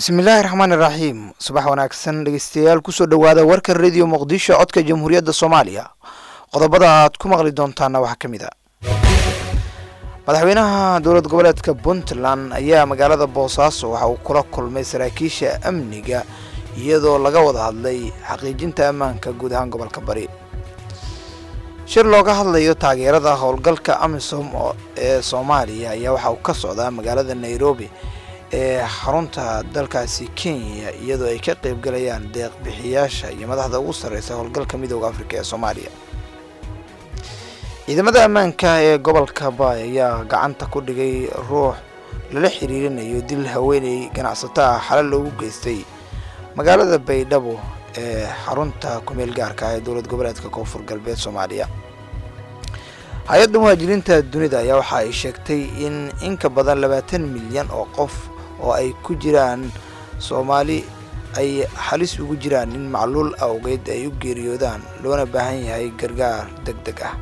bismillaahi raxmaani raxiim subax wanaagsan dhegeystayaal kusoo dhowaada warka radio muqdisho codka jamhuuriyadda soomaaliya qodobada aad ku maqli doontaana waxaa ka mid a madaxweynaha dowlad goboleedka puntland ayaa magaalada boosaaso waxa uu kula kulmay saraakiisha amniga iyadoo laga wada hadlay xaqiijinta ammaanka guud ahaan gobolka bari shir looga hadlayo taageerada howlgalka amisom ee soomaaliya ayaa waxa uu ka socdaa magaalada nairobi ee xarunta dalkaasi kenya iyadoo ay ka qeybgalayaan deeq bixiyaasha iyo madaxda ugu sarreysa howlgalka midooda afrika ee soomaaliya ciidamada ammaanka ee gobolka baay ayaa gacanta ku dhigay ruux lala xiriirinayo dil haweeney ganacsato ah xalal loogu geystay magaalada baydhabo ee xarunta kumeel gaarka ah ee dowlad goboleedka koonfur galbeed soomaaliya hay-adda muhaajiriinta dunida ayaa waxa ay sheegtay in in ka badan labaatan milyan oo qof oo ay ku jiraan soomaali ay halis ugu jiraan in macluul awgeed ay u geeriyoodaan loona baahan yahay gargaar deg deg ah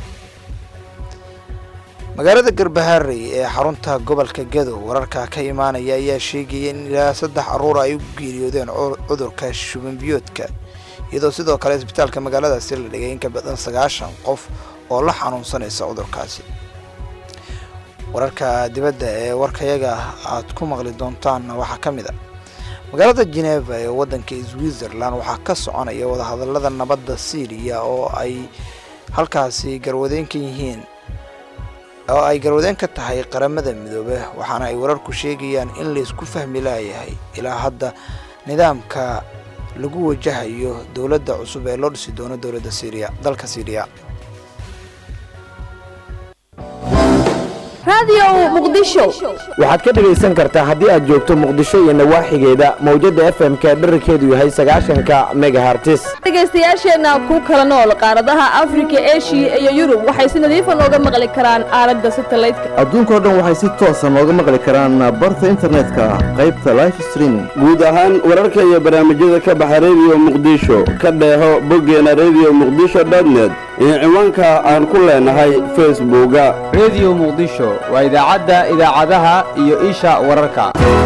magaalada garbaharey ee xarunta gobolka gadow wararka ka imaanaya ayaa sheegaya in ilaa saddex caruur ay u geeriyoodeen cudurka shubanbiyoodka iyadoo sidoo kale isbitaalka magaaladaasi la dhigay in ka badan sagaashan qof oo la xanuunsanaysa cudurkaasi wararka dibadda ee warkayaga aad ku maqli doontaanna waxaa ka mid a magaalada geneva ee waddanka switzerland waxaa ka soconaya wadahadalada nabadda syriya oo ay halkaasi garwadeen ka yihiin oo ay garwadeen ka tahay qaramada midoobe waxaana ay wararku sheegayaan in laysku fahmi laayahay ilaa hadda nidaamka lagu wajahayo dowladda cusub ee loo dhisi doono dowladda syriya dalka syriya waxaad ka dhegaysan kartaa haddii aad joogto muqdisho iyo nawaaxigeeda mawjadda f m-ka dherarkeedu yahay sagaashanka megahartis dhegaystayaasheenna ku kala nool qaaradaha afrika eshiya iyo yurub waxay si nadiifa nooga maqli karaan aaladda satalaydka adduunkao dhan waxay si toosa nooga maqli karaan barta internetka qaybta life streaming guud ahaan wararka iyo barnaamijyada ka baxa rediyo muqdisho ka dheeho boggeena rediyo muqdisho dotnet iyo ciwaanka aan ku leenahay facebooka rediyo muqdisho waa idaacadda idaacadaha iyo isha wararka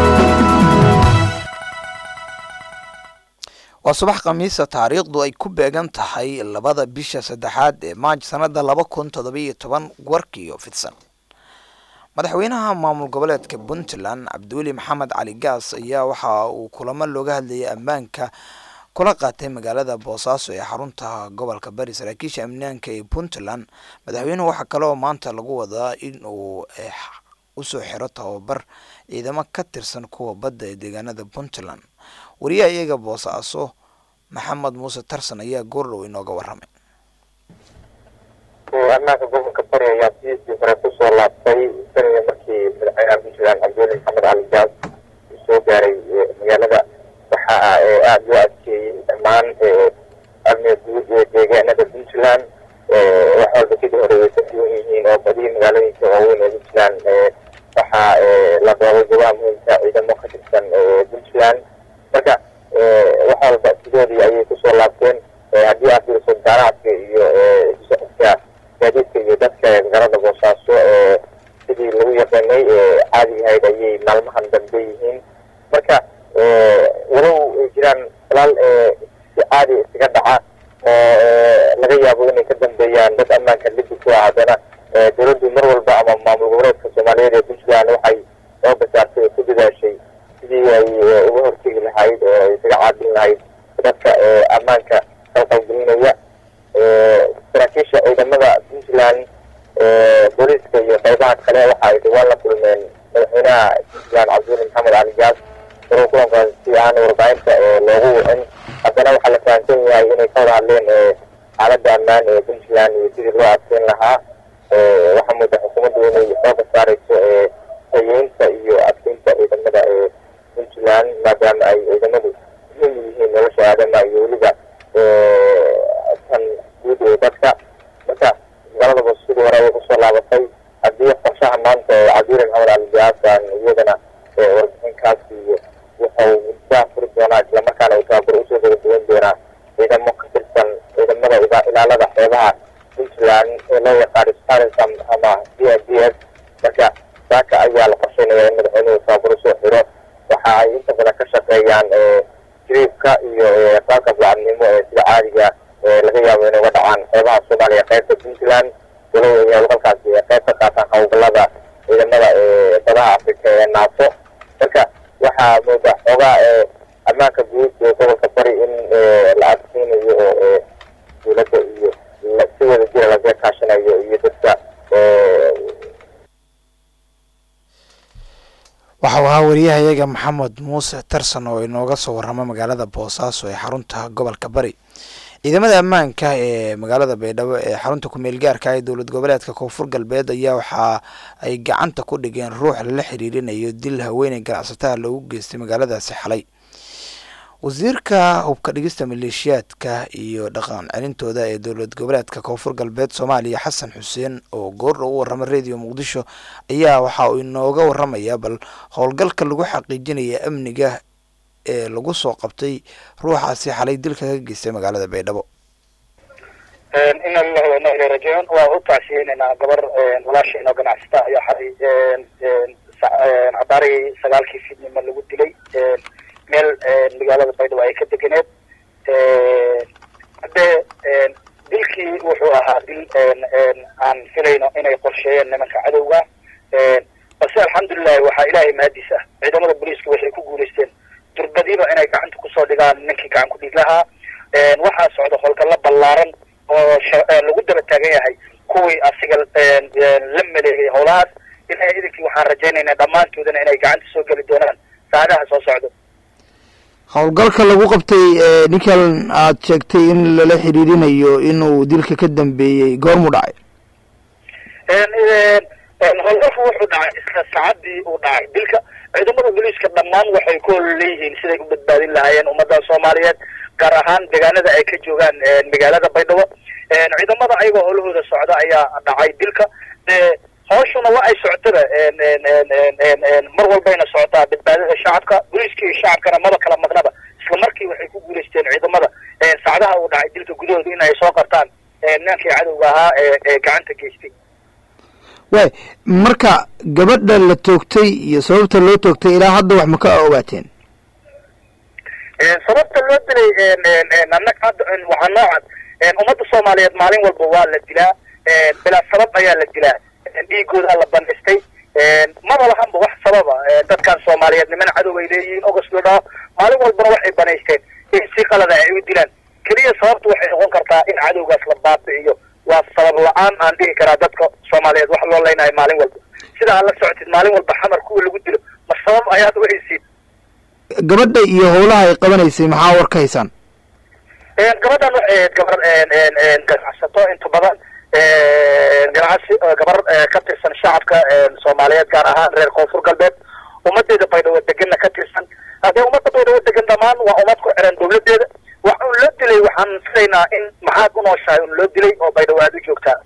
waa subax khamiisa taariikhdu ay ku beegan tahay labada bisha saddexaad ee maaj sanada laba kun toddobiyo toban warkiiyo fidsan madaxweynaha maamul goboleedka puntland cabdiweli maxamed cali gaas ayaa waxa uu kulamo looga hadlayay ammaanka kula qaatay magaalada boosaaso ee xarunta gobolka bari saraakiisha amnaanka ee puntland madaxweynuhu waxaa kale oo maanta lagu wadaa in uu usoo xiro tababar ciidamo ka tirsan kuwa badda ee deegaanada puntland wariyaha iyaga boosaaso maxamed muuse tarsan ayaa goordhow inooga waramay ammaanka gobolka bari ayaa sidiisii hore kusoo laabtay saniga markii madaxweynaha puntland cabdiweli maxamed cali gaas uu soo gaaray magaalada waxa aada loo adkeeyey dhammaan amniga guud ee deegaanada puntland wax walba sidii hore way ka duwan yihiin oo badihii magaalooyinka waaweyn ee puntland waxaa la doobay gobaha muhiimka ciidamo ka tirsan puntland marka wax walba sidoodii ayay kusoo laabteen haddii aad fiiriso ganacsiga iyo socodka gaadiidka iyo dadka magaalada boosaaso sidii lagu yaqaanay caadi ahayd ayay maalmahan dambe yihiin marka walow ay jiraan walaal si caadi iskaga dhaca oo laga yaabo inay ka dambeeyaan dad ammaanka liddi ku ah haddana dowladdu mar walba ama maamul goboleedka soomaaliyeed ee puntland waxay soo basaartay oo ku dadaashay sidii ay uga hortegi lahayd oo ay isaga caabin lahayd dadka ammaanka qalqalgelinaya saraakiisha ciidamada puntland booliiska iyo qaybaha kale waxa ay dhawaan la kulmeen madaxweynaha puntland cabdiweli maxamed cali gaas maruu kulankaas si aan warbaahinta loogu wicin haddana waxaa la fahamsan yahay inay ka wada hadleen xaaladda ammaan ee puntland iyo sidii loo adkeyn lahaa waxaa muuda xukuumaddu inay xooga saareyso tayeynta iyo adkeynta ciidamada ee puntland maadaama ay ciidamadu muhiim yihiin nolosha aadama iyo weliba tan guud ee dadka marka magaalada boos sidii hore ayay kusoo laabatay haddii qorshaha maanta ee cabdiweli maxamed cali gaasan iyadana warbixinkaas iyo wuxuu muddaa furi doonaa islamarkaana uu tababar usoo gabagabeyn doonaa ciidamo ka tirsan ciidamada ilaalada xeebaha puntland ee loo yaqaano starism ama d n d s marka saaka ayaa la qorsheynaya in madaxweynuhu tababar usoo xiro waxa ay inta badan ka shaqeeyaan jiriibka iyo qaabka bacadnimo ee sida caadiga laga yaabo inay uga dhacaan qeybaha soomaaliya qaybta puntland walow ay halkaasi qayb ka qaataan howlgalada ciidamada badaha afrika ee naato marka waxaa mooda xoogaa ammaanka guud ee gobolka bari in la adkeynayo oo dowladda iyo si wada jira laga kaashanayo iyo dadka waxa uu ahaa wariyahayaga maxamed muuse tarsan oo inooga soo warrama magaalada boosaaso ee xarunta gobolka bari ciidamada ammaanka ee magaalada baydhabo ee xarunta ku-meel gaarka ee dowlad goboleedka koonfur galbeed ayaa waxa ay gacanta ku dhigeen ruux lala xiriirinayo dil haweeney ganacsatada loogu geystay magaaladaasi xalay wasiirka hubka dhigista maleeshiyaadka iyo dhaqan celintooda ee dowlad goboleedka koonfur galbeed soomaaliya xasan xuseen oo goordha u warrama radio muqdisho ayaa waxa uu inooga warramayaa bal howlgalka lagu xaqiijinaya amniga ee lagu soo qabtay ruuxaasi xalay dilka ka geystay magaalada baydhabo ina lillahi wa inna ilayhi rajicuun waa u tacsiyeynaynaa gabar walaashayna oo ganacsata ayaa xalay cabaarihii sagaalkii fidnimo lagu dilay meel magaalada baydhabo ay ka deganeed haddee dilkii wuxuu ahaa dil aan filayno inay qorsheeyeen nimanka cadowga balse alxamdulilahi waxaa ilaahay mahadiis ah ciidamada booliiska waxay ku guulaysteen durbadiiba inay gacanta kusoo dhigaan ninkii gacan ku dhiig lahaa waxaa socda howlgallo ballaaran oo lagu daba taagan yahay kuwii asiga la maleegay howlahaas ilaahay idinkii waxaan rajaynaynaa dhammaantoodana inay gacanta soo geli doonaan saacadaha soo socdo howlgalka lagu qabtay ninkan aad sheegtay in lala xiriirinayo inuu dilka ka dambeeyey goormuu dhacay howlgalku wuxuu dhacay isla saacadii uu dhacay dilka ciidamada booliiska dhammaan waxay ku hol leeyihiin siday u badbaadin lahaayeen ummadda soomaaliyeed gaar ahaan deegaanada ay ka joogaan magaalada baydhabo ciidamada ayagoo howlahooda socda ayaa dhacay dilka hooshuna waa ay socotaba mar walbayna socotaa badbaadada shacabka booliiska iyo shacabkana maba kala maqnaba isla markii waxay ku guulaysteen ciidamada saacadaha uu dhacay dilka gudahooda in ay soo qabtaan nimankii cadowga ahaa ee gacanta geystay waay marka gabadha la toogtay iyo sababta loo toogtay ilaa hadda wax ma ka ogaateen sababta loo dilay annaga hadda waxaa noocan ummadda soomaaliyeed maalin walba waa la dilaa bilaa sabab ayaa la dilaa dhiigoodaa la bandhistay maba lahanba wax sababa dadkan soomaaliyeed niman cadow ay leeyihiin ogos loo dhaho maalin walbana waxay banaysteen in si qalada ay u dilaan keliya sababta waxay noqon kartaa in cadowgaas la baabi'iyo waa sabab la-aan aan dhihi karaa dadka soomaaliyeed wax loo leynayo maalin walba sida aad la socotid maalin walba xamar kuwa lagu dilo ma sabab ayaad u haysiin gabadha iyo howlaha ay qabanaysay maxaa war ka haysaan gabadhan waxay ahayd gabar ganacsato inta badan ganacsi gabar ka tirsan shacabka soomaaliyeed gaar ahaan reer koonfur galbeed ummadeeda baydhabo deganna ka tirsan haddee ummadda baydhabo degan dhammaan waa ummad ku xiran dawladeeda wax un loo dilay waxaan filaynaa in maxaad u nooshahay un loo dilay oo baydhabo aada u joogtaa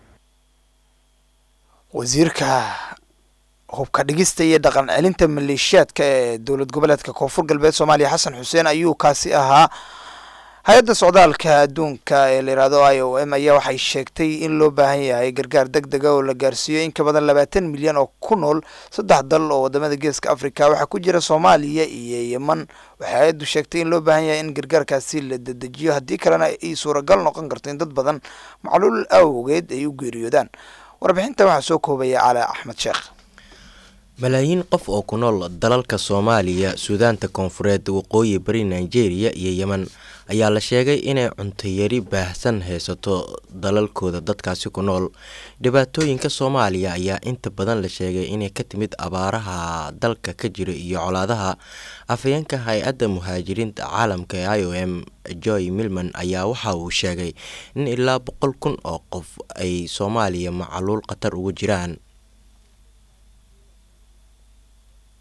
wasiirka hubka dhigista iyo dhaqan celinta maleeshiyaadka ee dowlad goboleedka koonfur galbeed soomaaliya xasan xuseen ayuu kaasi ahaa hay-adda socdaalka adduunka ee la yihahdo i o m ayaa waxay sheegtay in loo baahan yahay gargaar deg dega oo la gaarsiiyo in ka badan labaatan milyan oo ku nool saddex dal oo wadamada geeska africa waxaa ku jira soomaaliya iyo yeman waxay hay-addu sheegtay in loo baahan yahay in gargaarkaasi la dedejiyo haddii kalena ay suuragal noqon karto in dad badan macluul awgeed ay u geeriyoodaan warbixinta waxaa soo koobaya cali axmed sheekh malaayiin qof oo ku nool dalalka soomaaliya suudaanta koonfureed waqooyi bari nigeria iyo yemen ayaa la sheegay inay cuntayari baahsan haysato dalalkooda dadkaasi ku nool dhibaatooyinka soomaaliya ayaa inta badan la sheegay inay ka timid abaaraha dalka ka jira iyo colaadaha afhayeenka hay-adda muhaajiriinta caalamka ee i o m joy milman ayaa waxa uu sheegay in ilaa boqol kun oo qof ay soomaaliya macaluul khatar ugu jiraan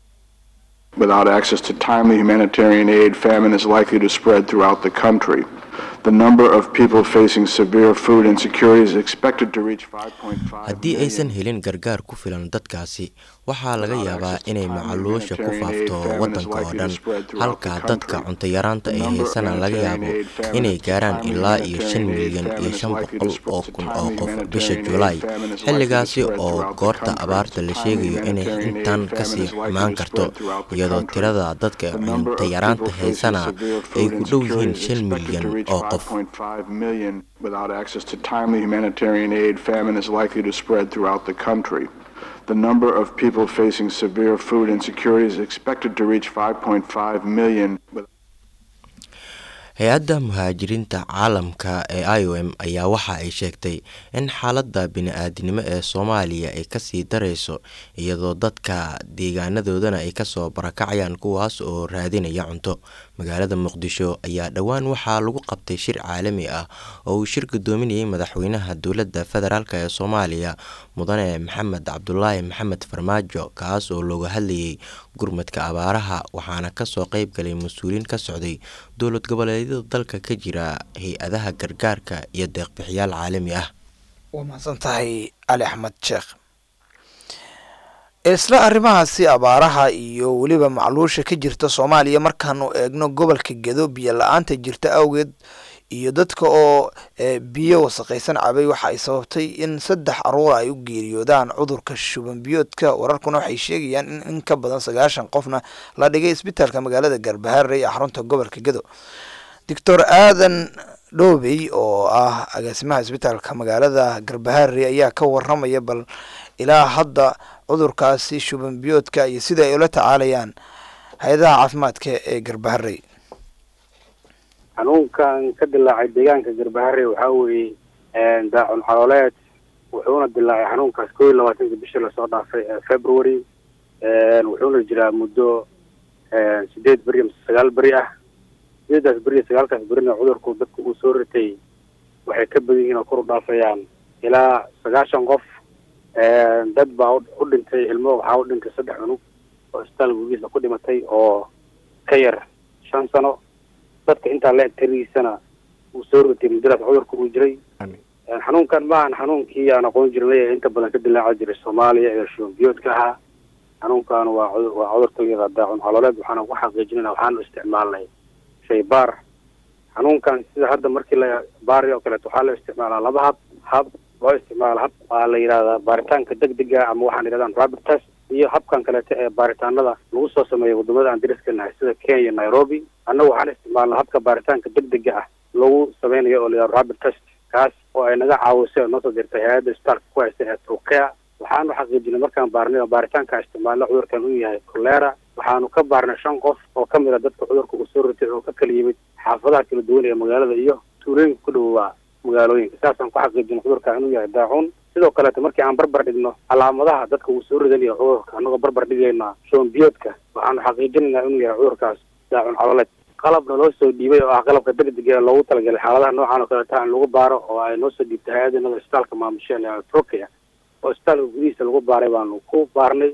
Without access to timely humanitarian aid, famine is likely to spread throughout the country. The number of people facing severe food insecurity is expected to reach 5.5 haddii aysan helin gargaar ku filan dadkaasi waxaa laga yaabaa inay macaluusha ku faafto waddanka oo dhan halka dadka cuntayaraanta ay haysana laga yaabo inay gaaraan ilaa iyo shan milyan iyo shan boqol oo kun oo qof bisha julaay xilligaasi oo goorta abaarta la sheegayo inay intan kasii xumaan karto iyadoo tirada dadka cuntayaraanta haysana ay ku dhow yihiin shan milyan oo qof 5.5 million without access to timely humanitarian aid, famine is likely to spread throughout the country. The number of people facing severe food insecurity is expected to reach 5.5 million. hay-adda muhaajiriinta caalamka ee i o m ayaa waxa ay sheegtay in xaaladda bini-aadinimo ee soomaaliya ay kasii dareyso iyadoo dadka deegaanadoodana ay kasoo barakacayaan kuwaas oo raadinaya cunto magaalada muqdisho ayaa dhowaan waxaa lagu qabtay shir caalami ah oo uu shir gudoominayay madaxweynaha dowladda federaalk ee soomaaliya mudane maxamed cabdulaahi maxamed farmaajo kaas oo looga hadlayay gurmadka abaaraha waxaana kasoo qeyb galay mas-uuliyiin ka socday dowlad goboleedyada dalka ka jira hay-adaha gargaarka iyo deeqbixiyaal caalami ah waa mahadsan tahay cali axmed sheekh isla arrimahaasi abaaraha iyo weliba macluusha ka jirta soomaaliya markaanu eegno gobolka gedo biyo la-aanta jirta awgeed iyo dadka oo biyo wasaqaysan cabay waxa ay sababtay in saddex aruura ay u geeriyoodaan cudurka shuban biyoodka wararkuna waxay sheegayaan in in ka badan sagaashan qofna la dhigay isbitaalka magaalada garbaharey ee xarunta gobolka gedo doctor aadan dhoobey oo ah agaasimaha isbitaalka magaalada garbaharey ayaa ka waramaya bal ilaa hadda cudurkaasi shuban biyoodka iyo sida ay ula tacaalayaan hay-adaha caafimaadka ee garbaharey xanuunkan ka dilaacay deegaanka garbaharey waxaa weeye daacun calooleed wuxuuna dilaacay xanuunkaas koo iyo labaatanka bishii lasoo dhaafay ee february wuxuuna jiraa muddo sideed beri mise sagaal beri ah sideedaas beri iyo sagaalkaas berina cudurku dadka uu soo ritay waxay ka badan yihiin oo kor u dhaafayaan ilaa sagaashan qof dad baa u dhintay ilmo waxaa u dhintay saddex cunug oo isbitaal gugiisa ku dhimatay oo ka yar shan sano dadka intaa la eg tirigiisana uu soo ritay muddadaas cudurka uu jiray xanuunkan maahan xanuunkii aan aqoon jirnay ee inta badan ka dilaaca jiray soomaaliya ee shubanbiyoodka ahaa xanuunkan waa waa cudurka iyada daacun calooleed waxaana ku xaqiijinayna waxaanu isticmaalnay shaybaar xanuunkan sida hadda markii la baari oo kaleeto waxaa la isticmaalaa laba hab hab loo isticmaalo hab waa la yidhahdaa baaritaanka degdega ama waxaan yidhahdaan rapid test iyo habkan kaleeto ee baaritaanada lagu soo sameeyo wadamada aan dariska nahay sida kenya nairobi annagu waxaan isticmaalnaa habka baaritaanka degdega ah lagu sameynayo oo la yidhahdo rapid test kaas oo ay naga caawisay oo noo soo dirtay hay-adda isbitaalka ku haysta ee turkea waxaanu xaqiijinay markaan baarnay oo baaritaanka isticmaalna cudurkan uu yahay kolera waxaanu ka baarnay shan qof oo ka mid a dadka cudurka uu soo ritay oo ka kala yimid xaafadaha kala duwan ee magaalada iyo tuulooyinka ku dhowaa magaalooyinka saasaan ku xaqiijinay cudurka inuu yahay daacuun sidoo kaleeto markii aan barbar dhigno calaamadaha dadka uu soo ridanayo cudurka annagoo barbar dhigaynaa shoombiyoodka waxaanu xaqiijinaynaa inuu yahay cudurkaas daacun caloleed qalabna loo soo dhiibay oo ah qalabka degdega ee loogu talagalay xaaladaha noocan oo kaleeta in lagu baaro oo ay noo soo dhiibtay hay-adanada isbitaalka maamusheen ee turkiya oo isbitaalka gudihiisa lagu baaray baanu ku baarnay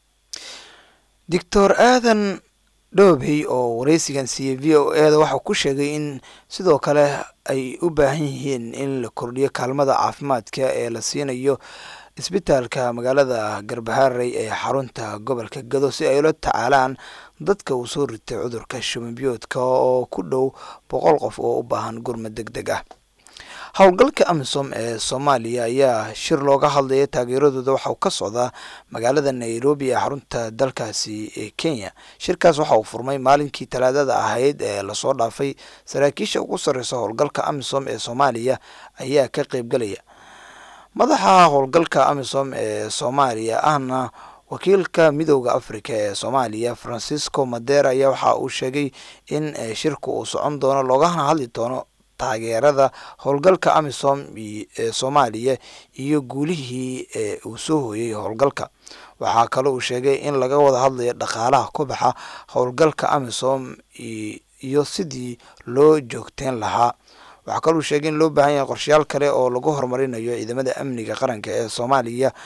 doctor aadan dhoobey oo wareysigan siiyey v o e da waxau ku sheegay in sidoo kale ay u baahan yihiin in la kordhiyo kaalmada caafimaadka ee la siinayo isbitaalka magaalada garbaharey ee xarunta gobolka gado si ay ula tacaalaan dadka uu soo ritay cudurka shumanbiyoodka oo ku dhow boqol qof oo u baahan gurmad deg deg ah howlgalka amisom ee soomaaliya ayaa shir looga hadlaya taageeradooda waxauu ka socdaa magaalada nairobi ee xarunta dalkaasi ee kenya shirkaas waxa uu furmay maalinkii talaadada ahayd ee lasoo dhaafay saraakiisha ugu sarreysa howlgalka amisom ee soomaaliya ayaa ka qeybgalaya madaxa howlgalka amisom ee soomaaliya ahna wakiilka midooda africa ee soomaaliya francisco madera ayaa waxa uu sheegay in shirku uu socon doono loogana hadli doono taageerada howlgalka amisom ee soomaaliya iyo guulihii ee uu soo hooyay howlgalka waxaa kale uu sheegay in laga wada hadlayo dhaqaalaha ku baxa howlgalka amisom iyo sidii loo joogteyn lahaa waxaa kaluu sheegay in loo baahan yahay qorshayaal kale oo lagu horumarinayo ciidamada amniga qaranka ee soomaaliya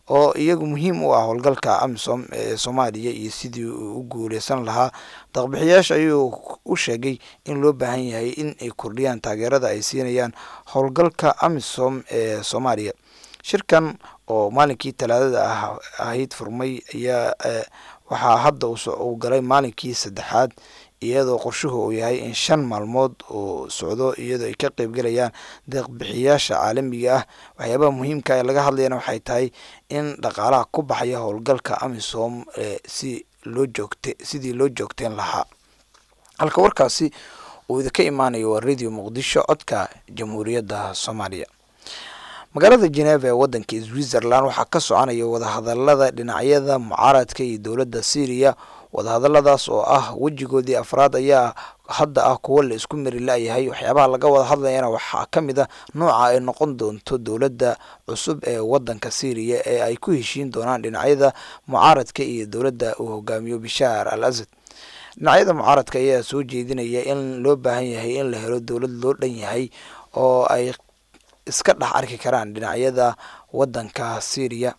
oo iyagu muhiim u ah howlgalka amisom ee soomaaliya iyo sidii uu u guuleysan lahaa daqbixiyaasha ayuu u sheegay in loo baahan yahay in ay kordhiyaan taageerada ay siinayaan howlgalka amisom ee soomaaliya shirkan oo maalinkii talaadada ah ahayd furmay ayaa waxaa hadda uu galay maalinkii saddexaad iyadoo qorshuhu uu yahay in shan maalmood uu socdo iyadoo ay ka qeybgalayaan deeqbixiyaasha caalamiga ah waxyaabaha muhiimka ee laga hadlayana waxay tahay in dhaqaalaha ku baxaya howlgalka amisom si loo joogte sidii loo joogteen lahaa halka warkaasi uu idinka imaanayo waa radio muqdisho codka jamhuuriyadda soomaaliya magaalada geneva ee wadanka switzerland waxaa ka soconaya wadahadalada dhinacyada mucaaradka iyo dowladda syriya wadahadaladaas oo ah wejigoodii afraad ayaa hadda ah kuwo la isku mari la-yahay waxyaabaha laga wada hadlayana waxaa ka mid a nooca ay noqon doonto dowladda cusub ee wadanka syriya ee ay ku heshiin doonaan dhinacyada mucaaradka iyo dowladda uu hogaamiyo bishaar al asad dhinacyada mucaaradka ayaa soo jeedinaya in loo baahan yahay in la helo dowlad loo dhan yahay oo ay iska dhex arki karaan dhinacyada wadanka syriya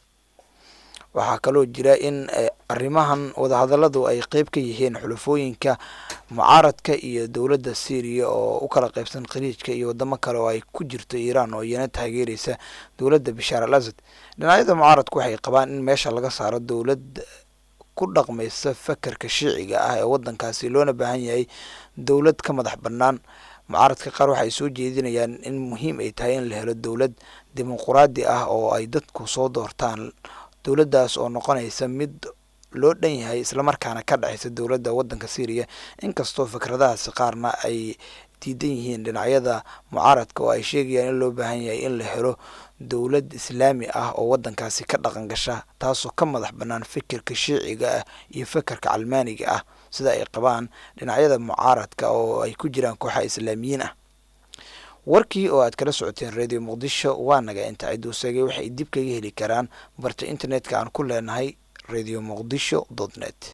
waxaa kaloo jira in arrimahan wadahadaladu ay qeyb ka yihiin xulafooyinka mucaaradka iyo dowladda syriya oo u kala qeybsan khaliijka iyo wadamo kale oo ay ku jirto iiraan oo iyana taageereysa dowladda bishaar al asad dhinacyada mucaaradku waxay qabaan in meesha laga saaro dowlad ku dhaqmaysa fakarka shiiciga ah ee wadankaasi loona baahan yahay dowlad ka madax bannaan mucaaradka qaar waxay soo jeedinayaan in muhiim ay tahay in la helo dowlad dimuquraadi ah oo ay dadku soo doortaan dowladdaas oo noqonaysa mid loo dhan yahay islamarkaana ka dhexaysa dowladda wadanka syriya inkastoo fikradahaasi qaarna ay diidan yihiin dhinacyada mucaaradka oo ay sheegayaan in loo baahan yahay in la helo dowlad islaami ah oo wadankaasi ka dhaqan gasha taasoo ka madax bannaan fikirka shiiciga ah iyo fikirka calmaaniga ah sida ay qabaan dhinacyada mucaaradka oo ay ku jiraan kooxa islaamiyiin ah warkii oo aad kala socoteen radio muqdisho waa naga inta ciduu seegay waxay dib kaga heli karaan barta internetka aan ku leenahay radio muqdisho dot net